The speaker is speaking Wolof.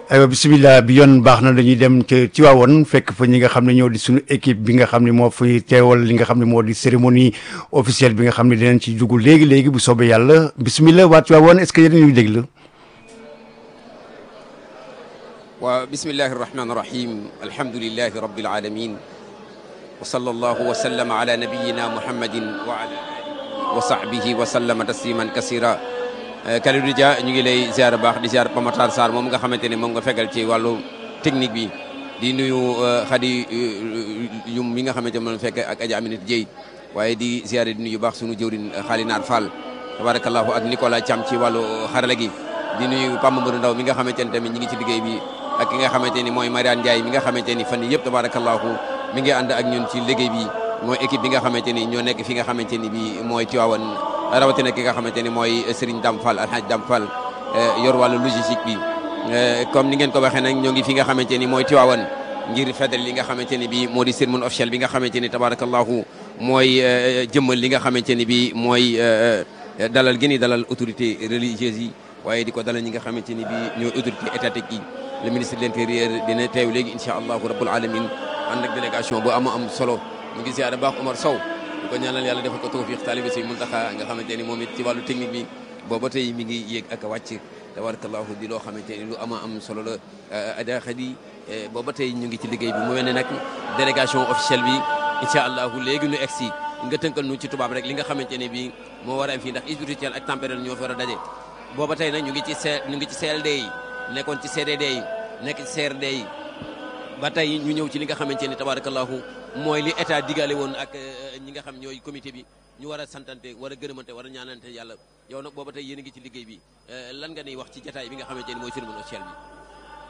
aywa bisimilah bi yoon baax na dañuy dem ca Tiwaawoon fekk fa ñi nga xam ne ñoo di suñu équipe bi nga xam ne moo fi teewal li nga xam ne moo di cérémonie officielle bi nga xam ne dinañ ci dugg léegi léegi bu soobee yàlla bisimilah waa Tiwaawoon est-ce que yéen ñuy déglu. waaw bismillahi irrahmani irrahim alhamdulilahi rabbil alamin wa sallallahu wa sallama ala nabiyina muhammadin wa ala alihi wa sahbihi wa sallama tasliman kasira Kalidou Dia ñu ngi lay ziar baax di ziar Pamatar Sarr moom nga xamante ne moom nga fegal ci wàllu technique bi di nuyu xadi yum mi nga xamante moom fekk ak Adja Aminata Dieye waaye di ziar di nuyu baax sunu jëwrin Xaalinaar Fall tabarakallahu ak Nicolas Thiam ci wàllu xarala gi di nuyu Pam Mbëru Ndaw mi nga xamante ne tamit ñi ngi ci liggéey bi ak ki nga xamante ni mooy Mariane Ndiaye mi nga xamante ni fan yii yëpp tabarakallahu mi ngi ànd ak ñun ci liggéey bi mooy équipe bi nga xamante ni ñoo nekk fi nga xamante ni bi mooy Tivaouane rawatina ki nga xamante ni mooy Serigne Dame Fall Alhaji Dame Fall yor wàllu logistique bi comme ni ngeen ko waxee nag ñoo ngi fi nga xamante ni mooy Tivaouane ngir feddal li nga xamante ni bi moo di cérémonie officielle bi nga xamante ni tabarakallahu mooy jëmmal li nga xamante ni bi mooy dalal gi ni dalal autorité religieuse yi waaye di ko dalal ñi nga xamante ni bi ñooy autorité étatique yi le ministre de l'intérieur dina teew léegi incha allahu rabbul alamin ànd ak délégation bu ama am solo ñu ngi ziar baax Omar Sow di ko ñaanal yàlla defal ko tawfiq taalibe si Muntaxa nga xamante ni moom it ci wàllu technique bi booba tey mi ngi yéeg ak a wàcc tabarakallahu di loo xamante ni lu ama am solo la ada xadi booba tey ñu ngi ci liggéey bi mu mel ne nag délégation officielle bi incha allahu léegi nu egsi nga tënkal nu ci tubaab rek li nga xamante ne bi moo war a am fii ndax spirituel ak tempérel ñoo fi war a daje booba tey nag ñu ngi ci C ñu ngi ci CLD yi nekkoon ci CDD yi nekk ci CRD yi ba tey ñu ñëw ci li nga xamante ni tabarakallahu mooy li état digale woon ak ñi nga xam ñooy comité bi ñu war a santante war a gërëmante war a ñaanante yàlla yow nag booba tey yéen a ngi ci liggéey bi lan nga niy wax ci jataay bi nga xamante ni mooy cérémonie officielle bi